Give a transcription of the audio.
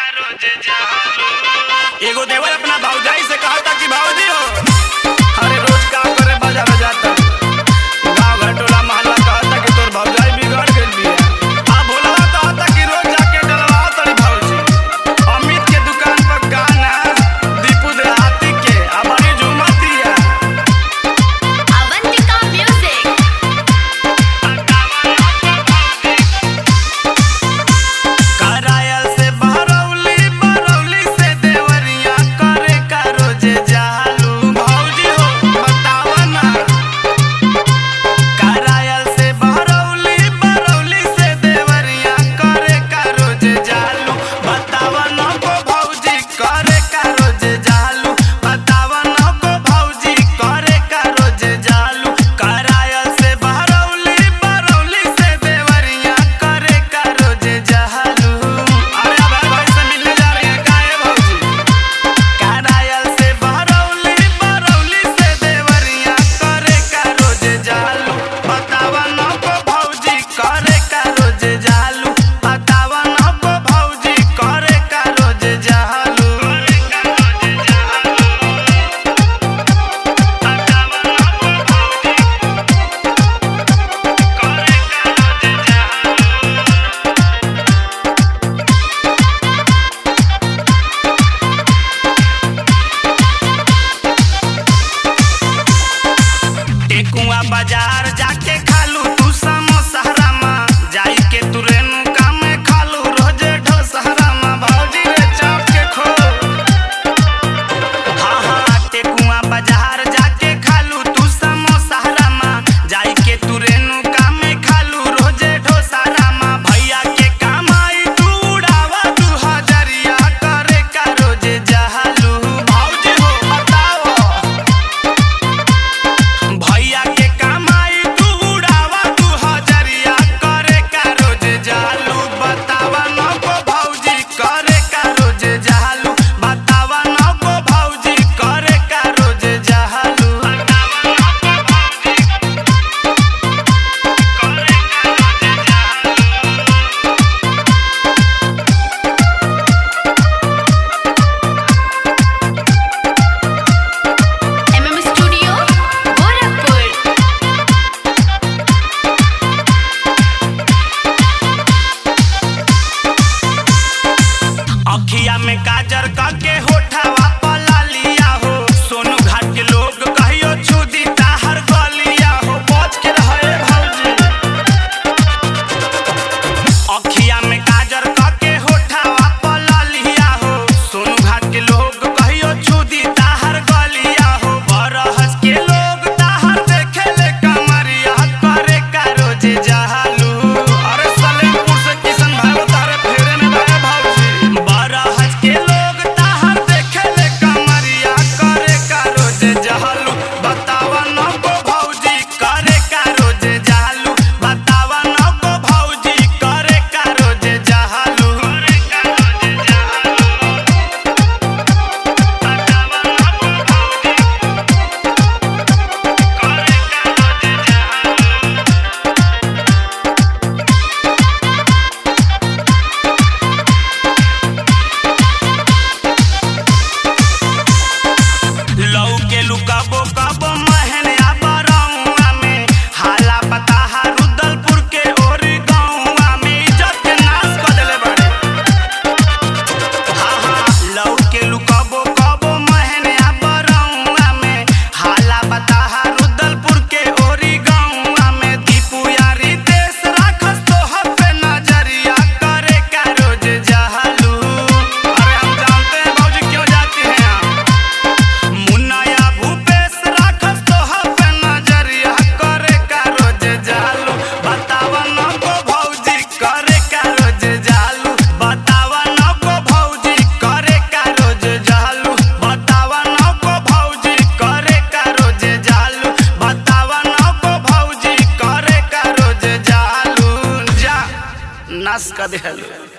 एगो देवर अपना भौजाई से कहा था कि भौजी हो अरे रोज काम करे बाजा बजाता गाँव घर टोला मोहल्ला कहा था कि तोर भौजाई बिगड़ गइल बिया आ भोलवा कहा था कि रोज जाके डलवाओ तड़ी भौजी अमित के दुकान पर गाना दीपू देहाती के आ बड़ी झूमतिया Avantika Music. करायल से बरौली बरौली से देवरिया करे का रोज जालू भौजी हो बतावा ना करायल से बरौली बरौली से देवरिया करे का रोज जालू बतावा ना को भौजी करे का रोज जालू बतावा ना को भौजी करे का रोज जालू करायल से बरौली बरौली से देवरिया करे का रोज जालू अरे अब भाई से मिलने जा रहे हैं काहे भौजी करायल से बरौली बरौली से देवरिया करे का रोज जालू बतावा न को भौजी करे का रोज जालू बतावा न को भौजी करे का रोज जालू टेकुआ बाजार जाके खालू तू समोसहरामा जाई के तू रेणुका में खालू रोजे ढोसहरामा भौजी रे चाप के खो हाँ हाँ टेकुआ बाजार जाके खालू तू समोसहरामा जाई के तू रेणुका में खालू रोजे ढोसहरामा भैया के कमाई तू उड़ावा तू हजरिया करे का रोजे जहालू भौजी हो बताओ भैया के कमाई तू उड़ावा तू हजरिया करे का रोज जालू बतावा न को भौजी करे का रोज जालू बतावा न को भौजी करे का रोज जालू MM Studio, Gorakhpur. अखिया में काजर करके होठावा पला लिया हो सोनू घाट के लोग कहियो छुदी ताहर गलिया हो बच के रहे भौजी अखिया में काजर करके होठावा पला लिया हो सोनू घाट के लोग कहियो छुदी ताहर गलिया हो बरहस के लोग ताहर देखेले कमरिया करे का रोज जहालू अरे सलेमपुर से किशन भाई तारे फेरे में भाई भौजी बरहस के लोग ताहर देखेले कमरिया करे का रोज जहालू बतावा न को भौजी करे का रोज जहालू बतावा न को भौजी करे का रोज जहालू करे का रोज जहालू लौ के लुकाबो कबो महन आ बरौआ में हाला बताहा रुदलपुर के ओरी गौआ में इज्जत के नाश कर देले बाड़े हाँ हाँ लौ के लुकाबो कबो महन आ बरौआ में हाला बताहा रुदलपुर के ओरी गौआ में दीपू यारी देश राखस तोहर पे नजरिया करे का रोज जहालू अरे हम जानते हैं भौजी क्यों जाती हैं आप मुन्नाया भूपेश राखस तोहर पे नजरिया करे का रोज जालू बतावा न को भौजी करे का रोज जालू बतावा न को भौजी करे का रोज जालू बतावा न को भौजी करे का रोज जालू बतावा न को भौजी करे का रोज जालू जा नस का देहलू